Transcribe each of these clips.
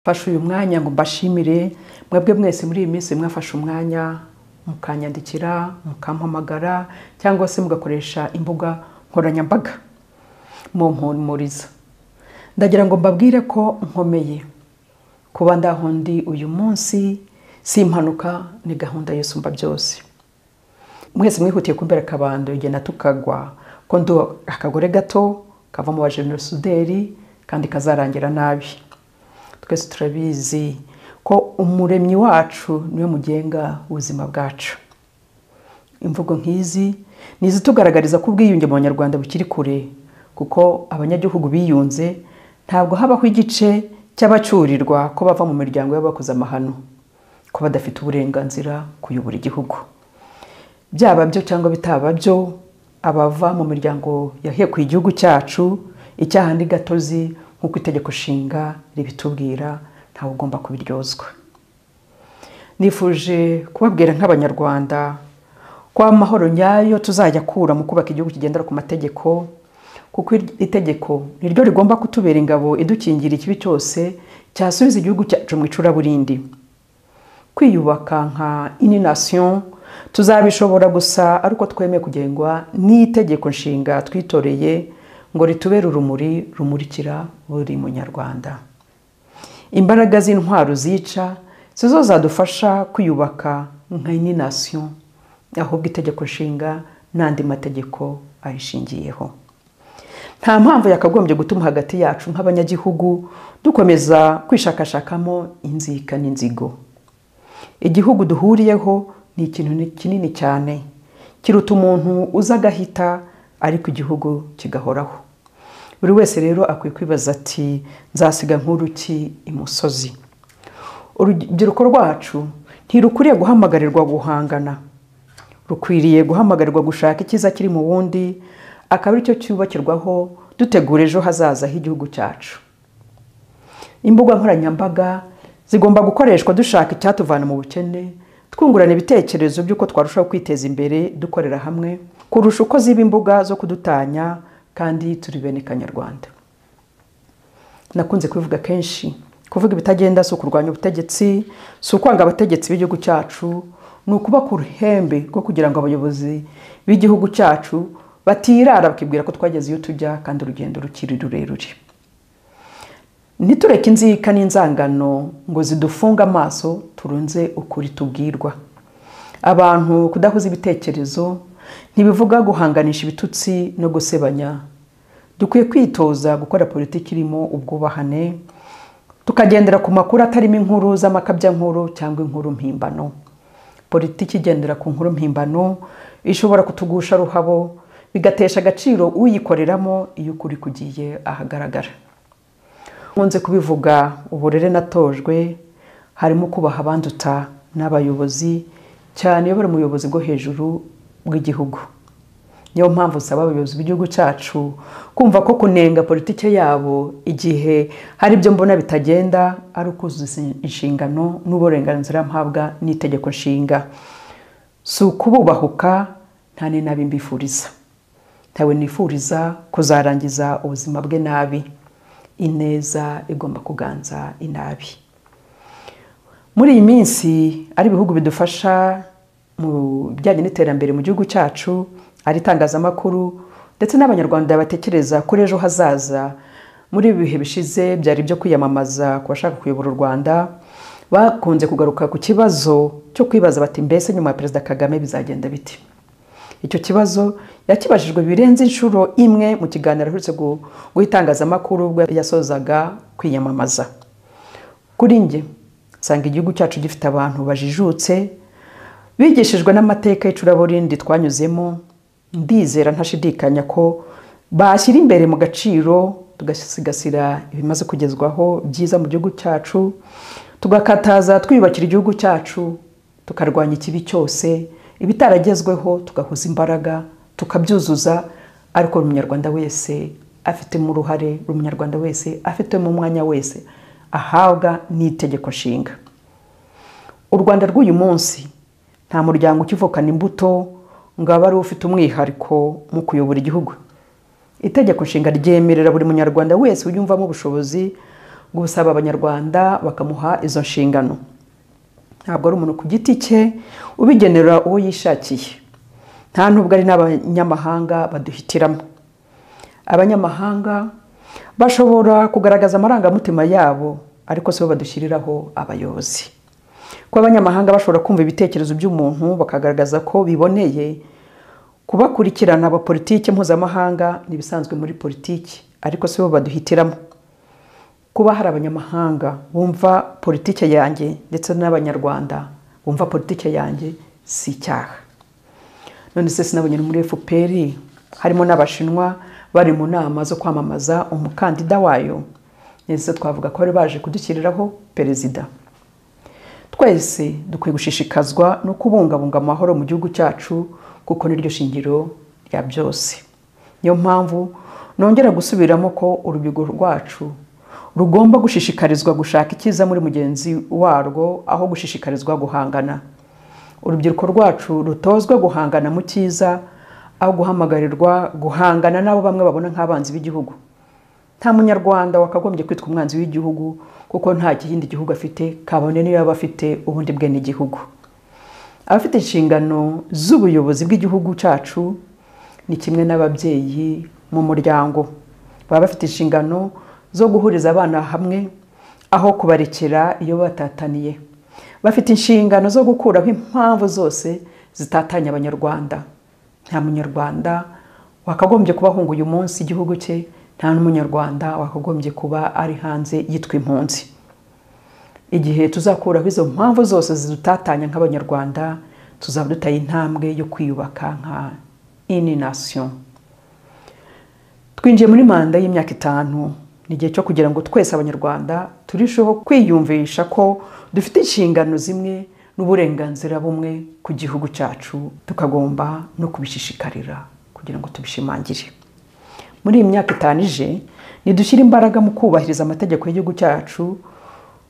mfashe uyu mwanya ngo mbashimire mwebwe mwese muri iyi minsi mwafashe umwanya mukanyandikira mukampamagara cyangwa se mugakoresha imbuga nkoranyambaga mumpumuriza ndagira ngo mbabwire ko nkomeye kuba ndahundi uyu munsi si impanuka ni gahunda y'isumba byose mwese mwihutiye kumbera akabando igenda tukagwa ko ndi akagore gato kava mu bajenosuderi kandi kazarangira nabi twese turabizi ko umuremyi wacu niwe mugenga ubuzima bwacu imvugo nk'izi ni izitugaragariza ko ubwiyunge mu banyarwanda bukiri kure kuko abanyagihugu biyunze ntabwo habaho igice cy'abacurirwa ko bava mu miryango y'abakoze amahano ko badafite uburenganzira kuyobora igihugu byaba byo cyangwa bitaba byo abava mu miryango yahekuye igihugu cyacu icyaha ni gatozi nk'uko itegeko nshinga ribitubwira ntawe ugomba kubiryozwa nifuje kubabwira nk'abanyarwanda ko amahoro nyayo tuzajya akura mu kubaka igihugu kigendera ku mategeko kuko itegeko ni ryo rigomba kutubera ingabo idukingira ikibi cyose cyasubiza igihugu cyacu mu icuraburindi kwiyubaka nka ininasiyo tuzabishobora gusa ariko twemeye kugengwa n'itegeko nshinga twitoreye ngo ritubere urumuri rumurikira buri munyarwanda imbaraga z'intwaro zica si zo zadufasha kwiyubaka nka ininasiyo ahubwo itegeko nshinga n'andi mategeko ayishingiyeho nta mpamvu yakagombye gutuma hagati yacu nk'abanyagihugu dukomeza kwishakashakamo inzika n'inzigo igihugu duhuriyeho ni ikintu kinini cyane kiruta umuntu uza agahita ariko igihugu kigahoraho buri wese rero akwiye kwibaza ati nzasiga nk'uruki imusozi urubyiruko rwacu ntirukwiriye guhamagarirwa guhangana rukwiriye guhamagarirwa gushaka icyiza kiri mu wundi akaba aricyo cyubakirwaho dutegura ejo hazaza h'igihugu cyacu imbuga nkoranyambaga zigomba gukoreshwa dushaka icyatuvana mu bukene twungurana ibitekerezo by'uko twarushaho kwiteza imbere dukorera hamwe kurusha uko ziba imbuga zo kudutanya kandi turi bene kanyarwanda nakunze kubivuga kenshi kuvuga ibitagenda si ukurwanya ubutegetsi si ukwanga abategetsi b'igihugu cyacu ni ukuba ku ruhembe rwo kugira ngo abayobozi b'igihugu cyacu batirara bakibwira ko twageze iyo tujya kandi urugendo rukiri rurerure ntitureke inzika n'inzangano ngo zidufunge amaso turunze ukuri tubwirwa abantu kudahuza ibitekerezo ntibivuga guhanganisha ibitutsi no gusebanya dukwiye kwitoza gukora politiki irimo ubwubahane tukagendera ku makuru atarimo inkuru z'amakabyankuru cyangwa inkuru mpimbano politiki igendera ku nkuru mpimbano ishobora kutugusha ruhabo bigatesha agaciro uyikoreramo iyo ukuri kugiye ahagaragara nkunze kubivuga uburere natojwe harimo kubaha abanduta n'abayobozi cyane iyo bari umuyobozi bwo hejuru bw'igihugu niyo mpamvu usaba abayobozi b'igihugu cyacu kumva ko kunenga politiki yabo igihe hari ibyo mbona bitagenda ari ukuzuza inshingano n'uburenganzira mpabwa n'itegeko nshinga si ukububahuka nta n'inabi mbifuriza ntawe nifuriza kuzarangiza ubuzima bwe nabi ineza igomba kuganza inabi muri iyi minsi ari ibihugu bidufasha mu bijyanye n'iterambere mu gihugu cyacu ari itangazamakuru ndetse n'abanyarwanda batekereza kuri ejo hazaza muri ibi bihe bishize byari ibyo kwiyamamaza ku bashaka kuyobora u rwanda bakunze kugaruka ku kibazo cyo kwibaza bati mbese nyuma ya perezida kagame bizagenda biti icyo kibazo yakibajijwe birenze inshuro imwe mu kiganiro aherutse guhitangazamakuru ubwo yasozaga kwiyamamaza kuri njye nsanga igihugu cyacu gifite abantu bajijutse bigishijwe n'amateka y'icuraburindi twanyuzemo ndizera ntashidikanya ko bashyira imbere mu gaciro tugasigasira ibimaze kugezwaho byiza mu gihugu cyacu tugakataza twiyubakira igihugu cyacu tukarwanya ikibi cyose ibitaragezweho tugahuza imbaraga tukabyuzuza ariko buri munyarwanda wese afitemo uruhare buri munyarwanda wese afitemo umwanya wese ahabwa n'itegeko nshinga u rwanda rw'uyu munsi nta muryango ukivukana imbuto ngo abe ari ufite umwihariko mu kuyobora igihugu itegeko nshinga ryemerera buri munyarwanda wese uyumvamo ubushobozi gusaba abanyarwanda bakamuha izo nshingano ntabwo ari umuntu ku giti cye ubigenera uwo yishakiye nta nubwo ari n'abanyamahanga baduhitiramo abanyamahanga bashobora kugaragaza amarangamutima yabo ariko si bo badushyiriraho abayobozi kuba abanyamahanga bashobora kumva ibitekerezo by'umuntu bakagaragaza ko biboneye kubakurikirana abapolitike mpuzamahanga ni ibisanzwe muri politiki ariko si bo baduhitiramo kuba hari abanyamahanga bumva politike yanjye ndetse n'abanyarwanda bumva politike yanjye si icyaha none se sinabonye muri fpr harimo n'abashinwa bari mu nama zo kwamamaza umukandida wayo ndetse twavuga ko bari baje kudushyiriraho perezida twese dukwiye gushishikazwa no kubungabunga amahoro mu gihugu cyacu kuko niryo shingiro rya byose niyo mpamvu nongera gusubiramo ko urubyiruko rwacu rugomba gushishikarizwa gushaka icyiza muri mugenzi warwo aho gushishikarizwa guhangana urubyiruko rwacu rutozwe guhangana mu cyiza aho guhamagarirwa guhangana n'abo bamwe babona nk'abanzi b'igihugu nta munyarwanda wakagombye kwitwa umwanzi w'igihugu kuko nta kindi gihugu afite kabone niyo yaba afite ubundi bwe n'igihugu abafite inshingano z'ubuyobozi bw'igihugu cyacu ni kimwe n'ababyeyi mu muryango baba bafite inshingano zo guhuriza abana hamwe aho kubarekera iyo batataniye bafite inshingano zo gukuraho impamvu zose zitatanya abanyarwanda nta munyarwanda wakagombye kubahunga uyu munsi igihugu cye nta n'umunyarwanda wakagombye kuba ari hanze yitwa impunzi igihe tuzakuraho izo mpamvu zose zidutatanya nk'abanyarwanda tuzaba dutaye intambwe yo kwiyubaka nka ini nasiyo twinjiye muri manda y'imyaka itanu ni igihe cyo kugira ngo twese abanyarwanda turusheho kwiyumvisha ko dufite inshingano zimwe n'uburenganzira bumwe ku gihugu cyacu tukagomba no kubishishikarira kugira ngo tubishimangire muri iyi myaka itanu ije ntidushyire imbaraga mu kubahiriza amategeko y'igihugu cyacu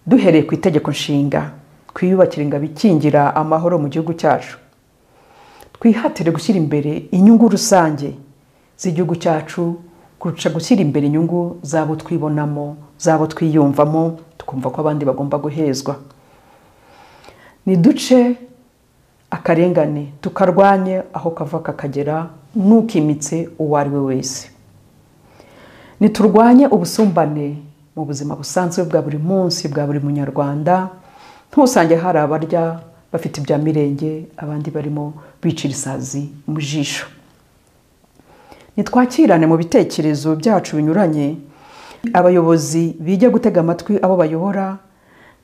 duhereye ku itegeko nshinga twiyubakire ingabo ikingira amahoro mu gihugu cyacu twihatire gushyira imbere inyungu rusange z'igihugu cyacu kurusha gushyira imbere inyungu z'abo twibonamo z'abo twiyumvamo tukumva ko abandi bagomba guhezwa niduce akarengane tukarwanye aho kava kakagera n'ukimitse uwo ari we wese niturwanye ubusumbane mu buzima busanzwe bwa buri munsi bwa buri munyarwanda ntusange hari abarya bafite ibya mirenge abandi barimo bicira isazi mu jisho nitwakirane mu bitekerezo byacu binyuranye abayobozi bijya gutega amatwi abo bayobora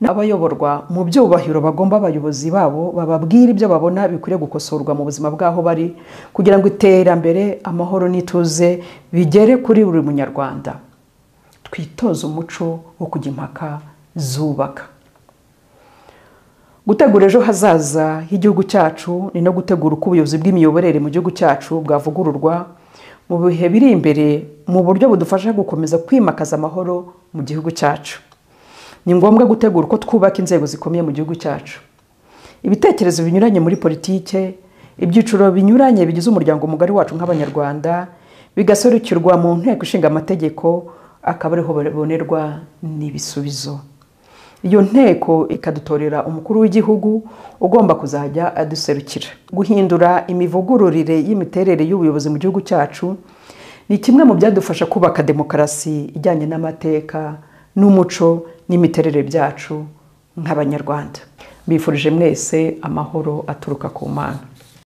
n'abayoborwa mu byubahiro bagomba abayobozi babo bababwira ibyo babona bikwiriye gukosorwa mu buzima bw'aho bari kugira ngo iterambere amahoro n'ituze bigere kuri buri munyarwanda twitoze umuco wo kujya impaka zubaka gutegura ejo hazaza h'igihugu cyacu ni no gutegura uko ubuyobozi bw'imiyoborere mu gihugu cyacu bwavugururwa mu bihe biri imbere mu buryo budufasha gukomeza kwimakaza amahoro mu gihugu cyacu ni ngombwa gutegura uko twubaka inzego zikomeye mu gihugu cyacu ibitekerezo binyuranye muri politike ibyiciro binyuranye bigize umuryango mugari wacu nk'abanyarwanda bigaserukirwa mu nteko ishinga amategeko akaba ariho babonerwa n'ibisubizo iyo nteko ikadutorera umukuru w'igihugu ugomba kuzajya aduserukira guhindura imivugururire y'imiterere y'ubuyobozi mu gihugu cyacu ni kimwe mu byadufasha kubaka demokarasi ijyanye n'amateka n'umuco n'imiterere byacu nk'abanyarwanda mbifurije mwese amahoro aturuka ku mana